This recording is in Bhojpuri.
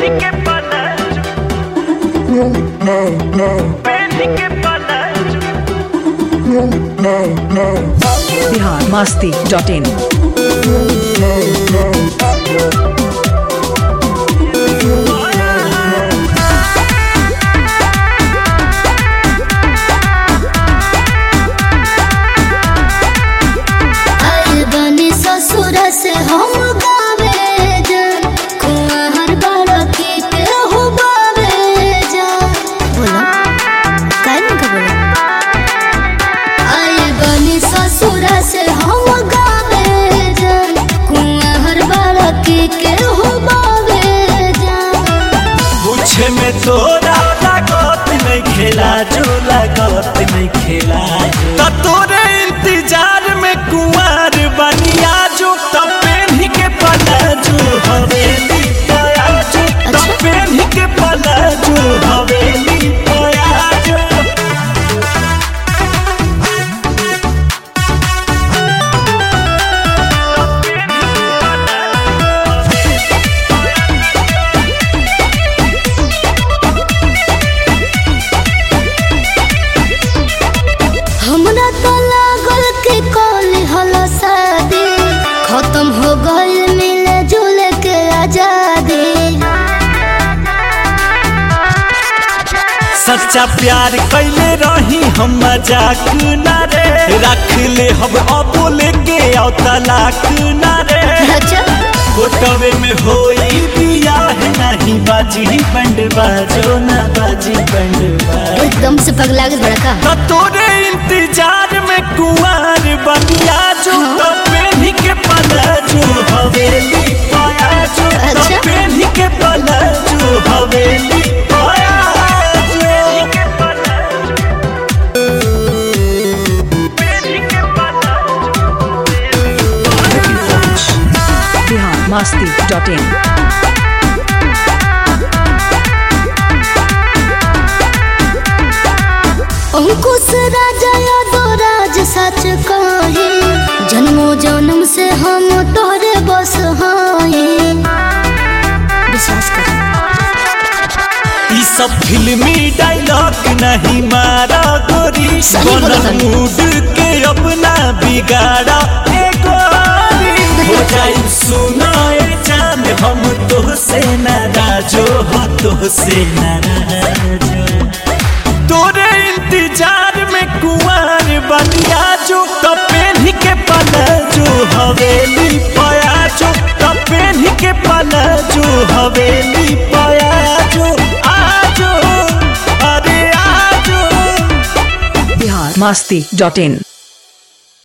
que palacio. Penny que palacio. Bihar Masti dot in आइल बनी ससुर से हम गावे जान कुंवर बड़की के हो बावे जान बोला काहे नहीं का बोला आइल बनी ससुर से हम गावे जान कुंवर बड़की के हो बावे जान पूछे में तोरा लागत नहीं खेला जो लागत नहीं खेला तो तोरे इंतजार में कुंवर बनिया जो तो पेन्ही के पला जो हवेली पाया जो तो अच्छा। पेन्ही के पला जो हवेली पाया जो हमरा तो लागल कि कल हलो शादी खत्म हो गइल मिले जुले के आजादी सच्चा प्यार कैले रही हम मजाक ना रे रख ले हम अबोल के आओ तलाक ना रे अच्छा कोटवे में होई बियाह नहीं बाजी बंड बाजो ना बाजी बंड बाजो एकदम से पगला गल बड़ा का तो तोरे इंतजार में कुंवर बनिया जो तो पेन्ही के पला जो हवेली पाया जो तो अच्छा। पेन्ही के पला जो हवेली पाया जो बिहार मस्ती डॉट इन अंकुश राजा यादव राज सच कहे जन्मो जन्म से हम तोरे बस हाए विश्वास कर ई सब फिल्मी डायलॉग नहीं मारा गोरी सही बोला बनल तनी। मूड के अपना बिगाड़ा ए गोरी हो जाई सुनाए जान हम तो से नाराजो हो तो से नाराजो तोरे इंतजार में कुंवर बनिया जो तो पेन्ही के पला जो हवेली पाया जो तो पेन्ही के पला जो हवेली पाया जो आजो अरे आजो बिहार मस्ती डॉट इन